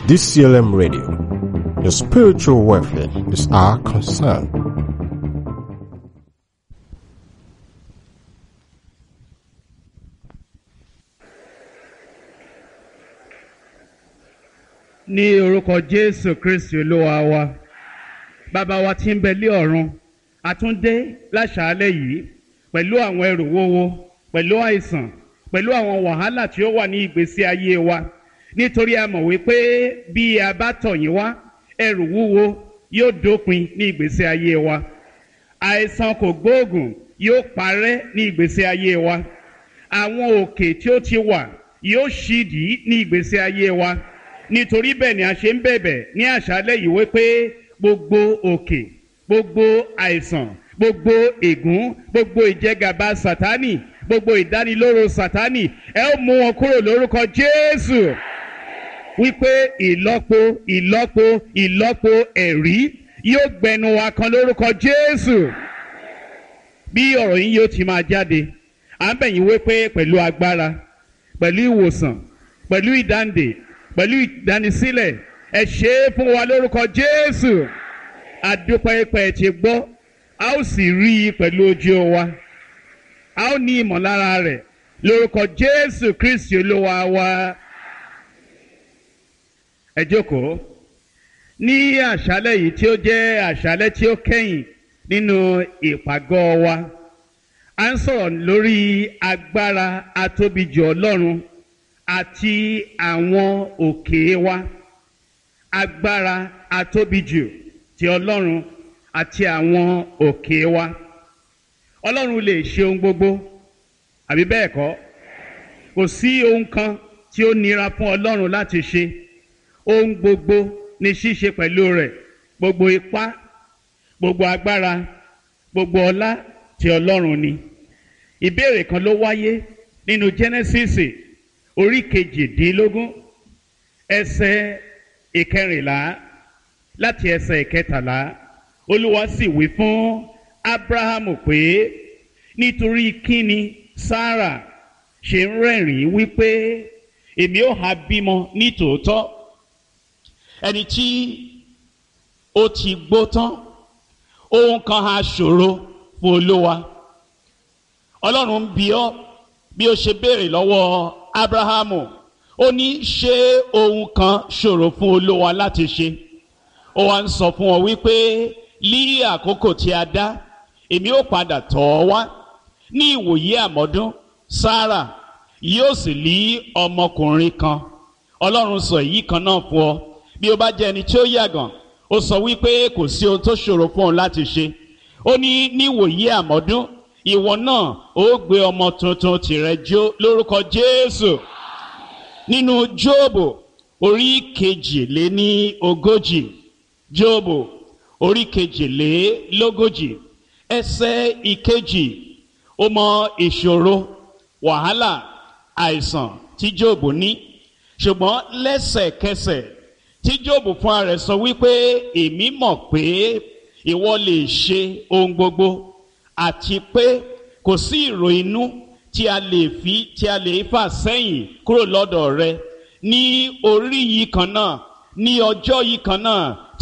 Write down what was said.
DCLM Radio. Your spiritual welfare is our concern. ní orúkọ jésù kristi olúwa wa bàbá wa tí ń bẹ lé ọ̀run àtúndé láṣàálẹ̀ yìí pẹ̀lú àwọn ẹrù wúwo pẹ̀lú àìsàn pẹ̀lú àwọn wàhálà tí ó wà ní ìgbésí ayé wa nítorí a mọ̀ wípé bí a bá tọ̀ yín wá ẹrù wúwo yóò dópin ní ìgbésí ayé wa àìsàn kò gbóògùn yóò parẹ́ ní ìgbésí ayé wa àwọn òkè tí ó ti wà yóò ṣídìí ní ìgbésí ayé wa nítorí bẹ́ẹ̀ ni a ṣe ń bẹ̀bẹ̀ ní àṣálẹ̀ yìí wípé gbogbo òkè gbogbo àìsàn gbogbo ègún gbogbo ìjẹgàba sátánì gbogbo ìdánilóró sátánì ẹ ó mú wọn kúrò lórúkọ jésù wípé ìlọ́po ìlọ́po ìlọ́po ẹ̀rí yóò gbẹnu wa kan lórúkọ jésù bí ọ̀rọ̀ yín yóò ti máa jáde à ń bẹ̀ yín wípé pẹ̀lú agbára pẹ̀lú ìwòsàn pẹ̀lú ìdáǹdè pẹ̀lú ìdánisílẹ̀ ẹ ṣe é fún wa lórúkọ jésù adúpẹ́pẹ́ ti gbọ́ a ó sì rí i pẹ̀lú ojú wa a ó ní ìmọ̀lára rẹ̀ lórúkọ jésù kristi olúwa wa ẹ jókòó ní àṣálẹ̀ yìí tí ó jẹ́ àṣálẹ̀ tí ó kẹ́yìn nínú ìpàgọ́ wa a ń sọ̀rọ̀ lórí agbára atóbijù ọlọ́run àti àwọn òkè wa agbára atóbijù ti ọlọ́run àti àwọn òkè wa ọlọ́run lè ṣe ohun gbogbo àbí bẹ́ẹ̀ kọ́ kò sí ohun kan tí ó nira fún ọlọ́run láti ṣe ohun gbogbo ní ṣíṣe pẹ̀lú rẹ̀ gbogbo ipá gbogbo agbára gbogbo ọlá ti ọlọ́run ni ìbéèrè kan ló wáyé nínú Genesis orí kejìdínlógún ẹsẹ̀ ìkẹrìnlá láti ẹsẹ̀ ìkẹtàlá olúwa sì wí fún abrahamu pé nítorí kíni sarah ṣe ń rẹ́rìn-ín wípé èmi ò ha bímọ ní tòótọ́ ẹni tí ó ti gbó tán ohun kan ha ṣòro fún olúwa ọlọ́run ń bi ọ́ bí ó ṣe béèrè lọ́wọ́ abrahamu ó ní ṣé ohun kan ṣòro fún olúwa láti ṣe ó wá ń sọ fún ọ wípé ní àkókò tí a dá èmi ó padà tọ̀ ọ́ wá ní ìwòye àmọ́dún sarah yóò sì lí ọmọkùnrin kan ọlọ́run sọ èyí kan náà fún ọ bí ó bá jẹ́ ẹni tí ó yàgàn ó sọ wípé kò sí ohun tó ṣòro fún ọ láti ṣe ó ní ní ìwòye àmọ́dún ìwọ náà ó gbé ọmọ tuntun tìrẹ jó lórúkọ jésù nínú jóòbù orí kejìléní ogójì jóòbù orí kejìlélógójì ẹsẹ̀ ìkejì ó mọ ìṣòro wàhálà àìsàn tí jóòbù ní ṣùgbọ́n lẹ́sẹ̀kẹsẹ̀ tí jóòbù fúnra rẹ̀ sọ wípé èmi mọ̀ pé ìwọ lè ṣe ohun gbogbo àti pé kò sí ìrò inú tí a lè fi tí a lè fà sẹ́yìn kúrò lọ́dọ̀ rẹ ní orí yìí kan náà ní ọjọ́ yìí kan náà